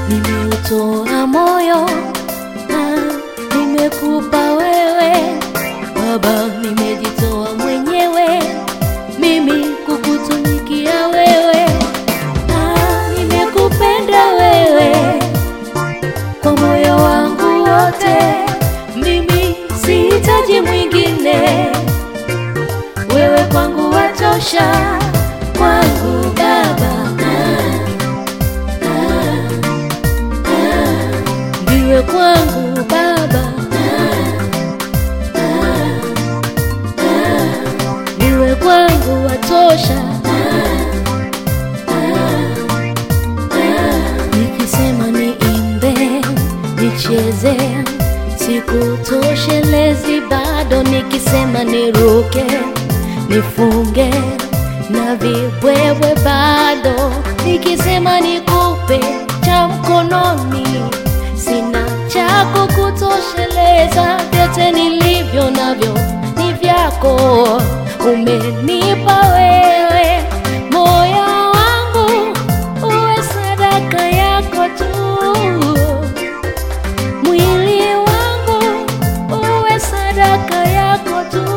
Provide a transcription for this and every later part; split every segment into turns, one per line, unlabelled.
nimeutoa moyo na nimekupa wewe Baba, nimejitoa mwenyewe mimi kukutumikia wewe, ah, nimekupenda wewe kwa moyo wangu wote, mimi sihitaji mwingine, wewe kwangu watosha, kwangu Baba, ah, ah, ah, ndiwe kwangu Baba, ah, ah, ah, ndiwe kwangu watosha, ah, ah, ah, nikisema niimbe nicheze sikutoshelezi bado, nikisema niruke nifunge na vibwebwe bado, nikisema nikupe cha mkononi sina cha kukutosheleza, vyote nilivyo navyo ni vyako, umenipa wewe moyo wangu uwe sadaka yako tu mwili wangu uwe sadaka yako tu.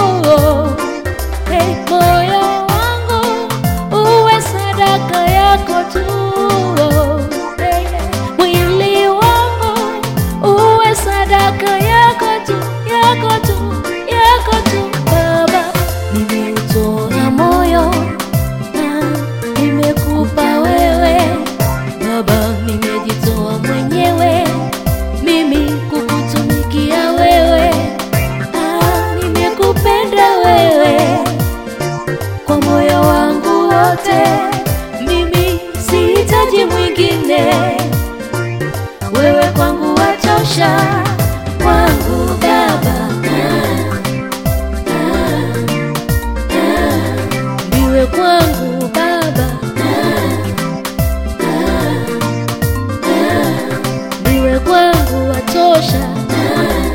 Hey, moyo wangu uwe sadaka yako tu. Hey, mwili wangu uwe sadaka yako tu, yako tu, yako tu. Baba, nimeutoa moyo na nimekupa wewe Baba, nimejitoa mwenyewe mimi kukutumikia wewe, ah, nimekupenda wewe kwa moyo wangu wote, mimi sihitaji mwingine, wewe kwangu watosha, kwangu Baba, ah, ah, ah, ndiwe kwangu Baba, ah, ah, ah, ndiwe kwangu watosha. Ah,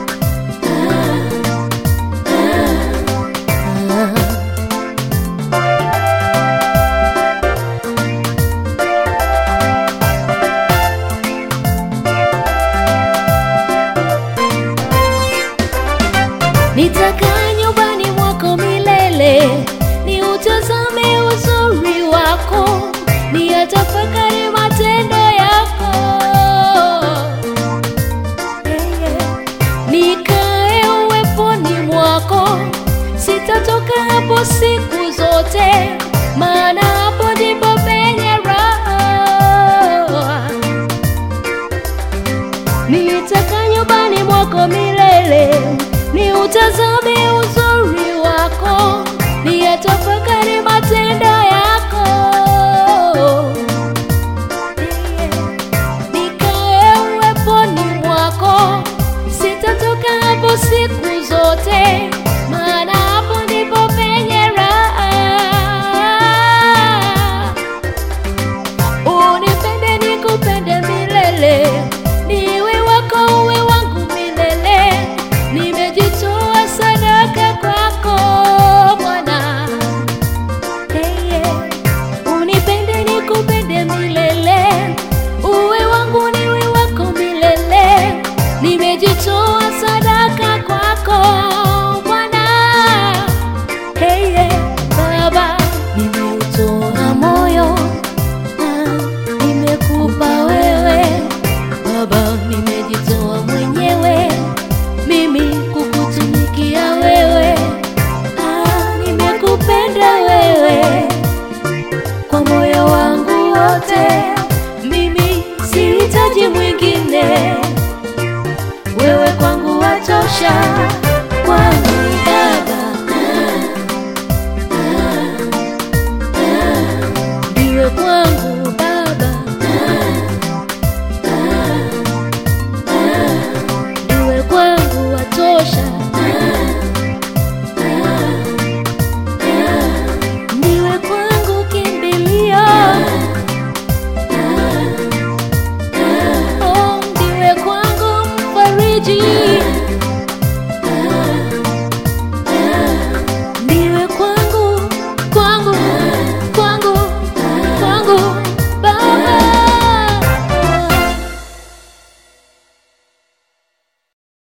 ah, ah, ah. Nitakaa nyumbani mwako milele, ni utazame uzuri wako, ni yatafakari matendo yako. Yeah, yeah. Nikae uweponi mwako, sitatoka hapo siku zote, maana hapo ndipo penye raha nitaka nyumbani mwako milele, ni utazame uzuri wako, ni yatafakari matendo yako. Nikae uweponi mwako, sitatoka hapo siku zote, maana hapo ndipo penye raha. Unipende nikupende milele, niwe wako uwe wangu milele. Nimejitoa sadaka kwako Bwana. Hey, yeah. Unipende nikupende milele, uwe wangu niwe wako milele. Nimejitoa sadaka kwako Bwana. Hey, yeah. Baba, nimeutoa moyo Ah, nimekupa wewe Baba, nimejitoa mwenyewe mimi kukutumikia wewe. Ah, nimekupenda wewe kwa moyo wangu wote, mimi sihitaji mwingine, wewe kwangu watosha.